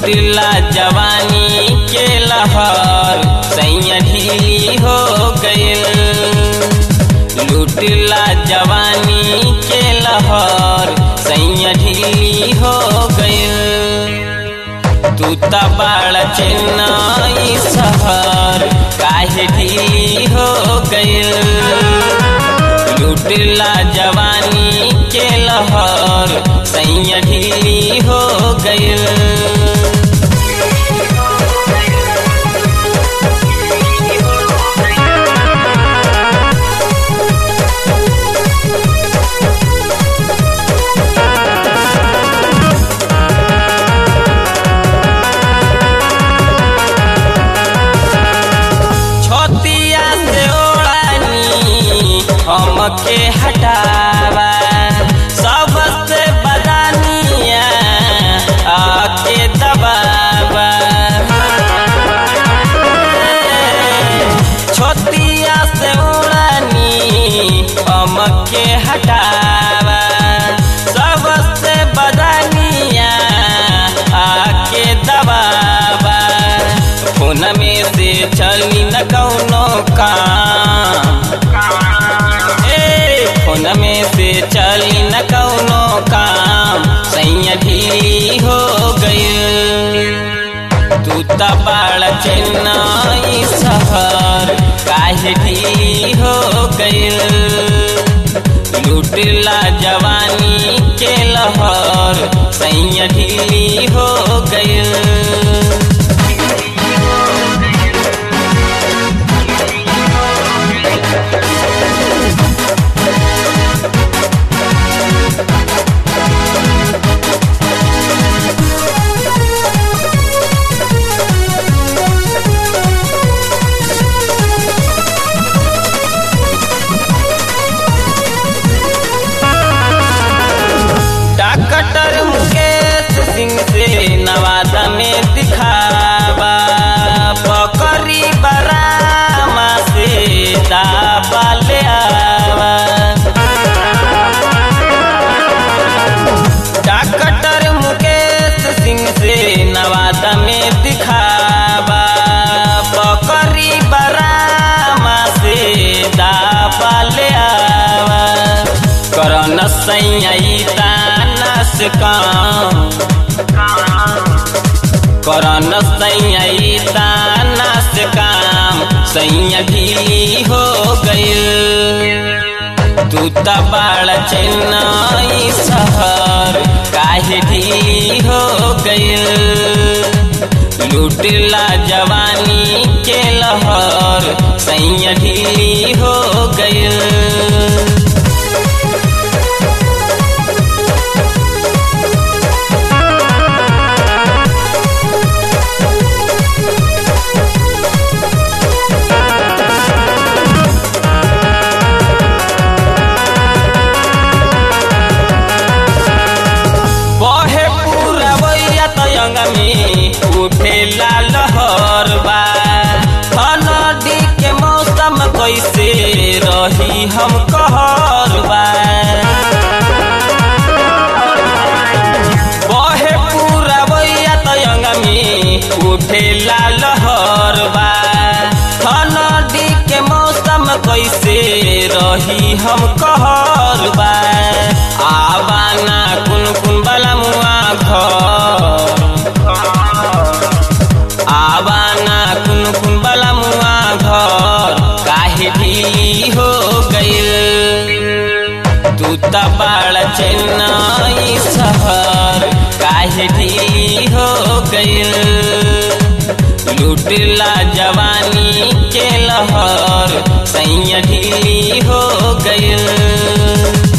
लुटला जवानी के लहर सैया ढीली हो गइल लुटला जवानी के लहर सैया ढीली हो गइल तू त बड़ चेन्नई शहर काहे ढीली हो गइल लुटला जवानी के लहर सैया ढीली हो गइल छोतिया से ओढ़ानी हमके हटावा सबसे बदानिया आके दबावा छोतिया से ओढ़ानी हमके हटावा सबसे बदानिया आके दबावा फोन में से चली न कौनो काम ए फोन में से चली न कौनो काम सैया ढीली हो गई तू त बड़ चेन्नई शहर काहे ढीली हो गइल लुटला जवानी के लहर सैया ढीली हो गइल डॉक्टर मुकेश सिंह से नवादा में दिखावा पकड़ी बरामा से दाबा ले आवा डॉक्टर मुकेश सिंह से नवादा में दिखावा पकड़ी बरामा से दाबा ले आवा करन सैया तानस काम करन सैया तानस काम सैया ढीली हो गइल तू त बड़ चेन्नई शहर काहे ढीली हो गइल लुटला जवानी के लहर सैया ढीली हो गइल बहे पूरा बैया तयंग में उठे लहर बा नदी के मौसम कैसे रही हम कहर बा बहे पूरा बैया तयंग में उठे लहर बा नदी के मौसम कैसे रही हम कहर बा आवाना कुन कुन बला मुआ घर आवाना कुन कुन बला मुआ घर काहे ढीली हो गइल तू त बड़ चेन्नई शहर काहे ढीली हो गइल लुटला जवानी के लहर सैया ढीली हो गइल